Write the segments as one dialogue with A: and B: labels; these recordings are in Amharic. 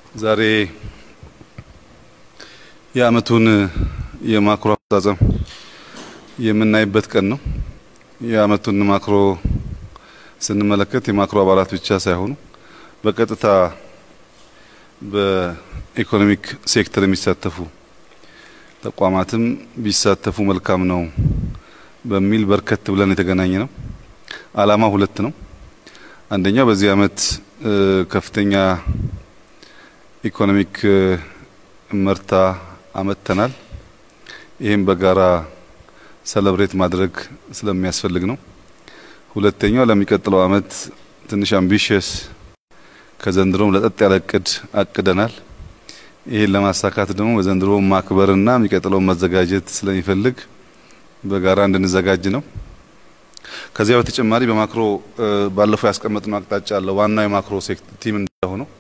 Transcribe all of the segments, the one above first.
A: ዛሬ የዓመቱን የማክሮ አፈጻጸም የምናይበት ቀን ነው። የዓመቱን ማክሮ ስንመለከት የማክሮ አባላት ብቻ ሳይሆኑ በቀጥታ በኢኮኖሚክ ሴክተር የሚሳተፉ ተቋማትም ቢሳተፉ መልካም ነው በሚል በርከት ብለን የተገናኘ ነው። ዓላማ ሁለት ነው። አንደኛው በዚህ ዓመት ከፍተኛ ኢኮኖሚክ መርታ አመጥተናል። ይህም በጋራ ሰለብሬት ማድረግ ስለሚያስፈልግ ነው። ሁለተኛው ለሚቀጥለው ዓመት ትንሽ አምቢሽየስ ከዘንድሮም ለጠጥ ያለ እቅድ አቅደናል። ይህን ለማሳካት ደግሞ በዘንድሮ ማክበርና የሚቀጥለውን መዘጋጀት ስለሚፈልግ በጋራ እንድንዘጋጅ ነው። ከዚያ በተጨማሪ በማክሮ ባለፈው ያስቀመጥነው አቅጣጫ አለ። ዋናው የማክሮ ቲም እንደሆነው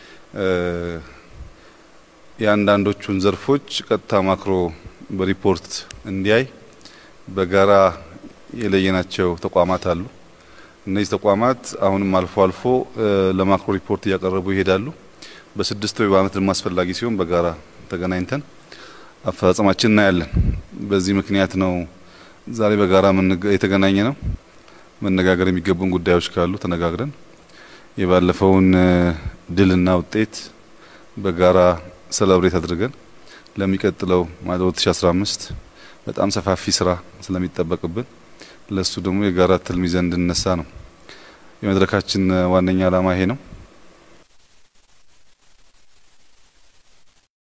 A: የአንዳንዶቹን ዘርፎች ቀጥታ ማክሮ በሪፖርት እንዲያይ በጋራ የለየናቸው ተቋማት አሉ። እነዚህ ተቋማት አሁንም አልፎ አልፎ ለማክሮ ሪፖርት እያቀረቡ ይሄዳሉ። በስድስት ወይ በዓመት ደግሞ አስፈላጊ ሲሆን በጋራ ተገናኝተን አፈጻጸማችን እናያለን። በዚህ ምክንያት ነው ዛሬ በጋራ የተገናኘ ነው። መነጋገር የሚገቡን ጉዳዮች ካሉ ተነጋግረን የባለፈውን ድልና ውጤት በጋራ ሰለብሬት አድርገን ለሚቀጥለው ማለት 2015 በጣም ሰፋፊ ስራ ስለሚጠበቅብን ለሱ ደግሞ የጋራ ትልም ይዘን እንድንነሳ ነው የመድረካችን ዋነኛ ዓላማ ይሄ ነው።